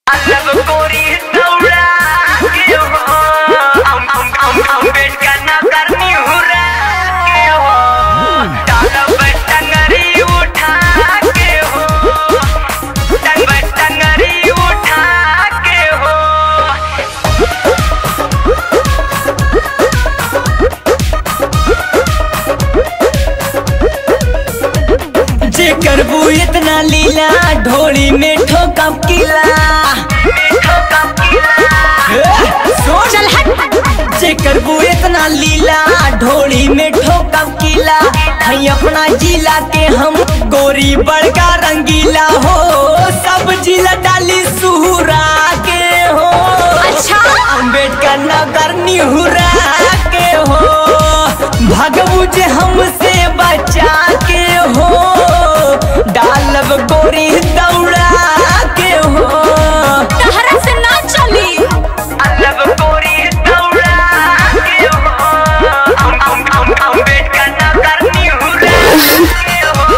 अलग गोरी दौड़ा के हो हम हम हम हम बेट का ना करनी हुरा के हो डालब टंगरी उठा के हो टंग टंगरी उठा के हो जे करबू इतना लीला ढोली में ठोकब किला मीठो का पीला चल हट जे करबू इतना लीला ढोली में ठोकब किला हई अपना जिला के हम गोरी बड़का रंगीला हो सब जिला डाली सुहुरा के हो अच्छा। अम्बेडकर नगर निहुरा के हो भगबू जे हमसे बचा के हो डालब गोरी दौड़ा के हो तहरा से ना चली अलग गोरी दौड़ा के हो हम हम हम हम बेट का ना करनी हुरा के हो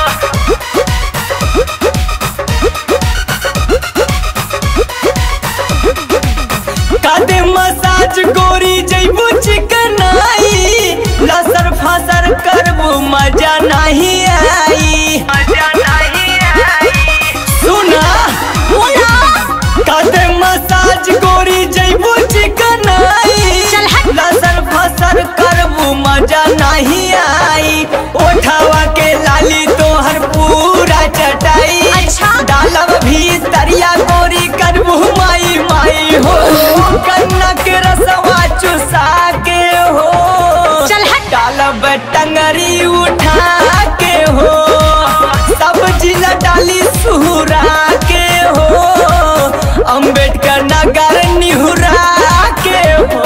कादे मसाज गोरी जैबू चिकनाई लसर फसर करबू मजा नहीं आई मजा नहीं आई सुना बोला कादे मसाज गोरी जैबू चिकनाई चल हट। लसर फसर करबू मजा नहीं आई ओठावा के लाली तोहर पूरा चटाई अच्छा। डालब भी तरिया गोरी करबू माई माई हो कन्ना के रसवा चुसा के हो चल हट। डालब टंगरी उठा के हो सब जिला डाली सुहुरा के हो अम्बेडकर नगर निहुरा के हो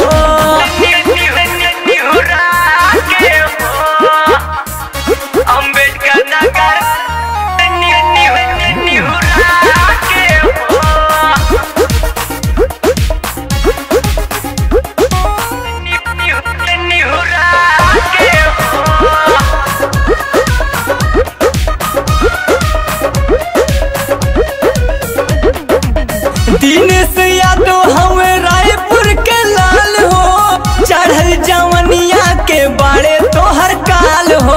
अम्बेडकर नगर के दिनेश यादव हमें रायपुर के लाल हो चढ़ल जवनिया के बाड़े तोहर काल हो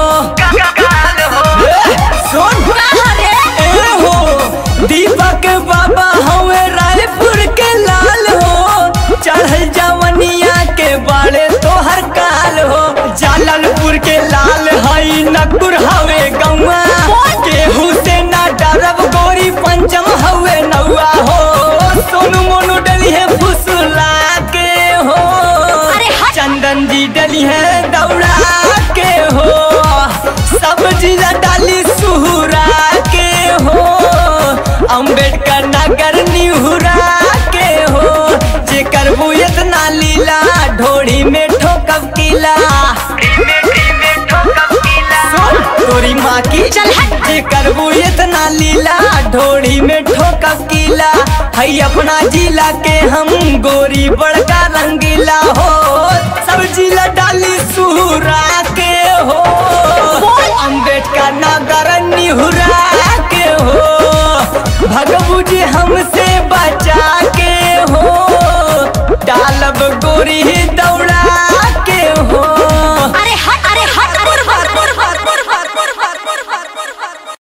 ए, सुन ए हो दीपक बाबा हमें रायपुर के लाल हो चढ़ल जवनिया के बाड़े तोहर काल हो जाललपुर के लाल हई नकुर हवे गौआ केहू से ना डरब गोरी पंचम हवे नौआ हो सोनू मोनू डली है फुसला के हो अरे हट। चंदन जी डली है दौड़ा के हो सब जिला डाली सुहुरा के हो अम्बेडकर नगर निहुरा के हो जे करबू इतना लीला ढोड़ी में ठोकब किला सुन तोरी माँ की चल हट। जे करबू इतना लीला ढोड़ी में ठोकब किला हई अपना जिला के हम गोरी बड़का रंगीला हो सब जिला डाली सुहुरा के हो अम्बेडकर नगर निहुरा के हो भगबू जी हमसे बचा के हो डालब गोरी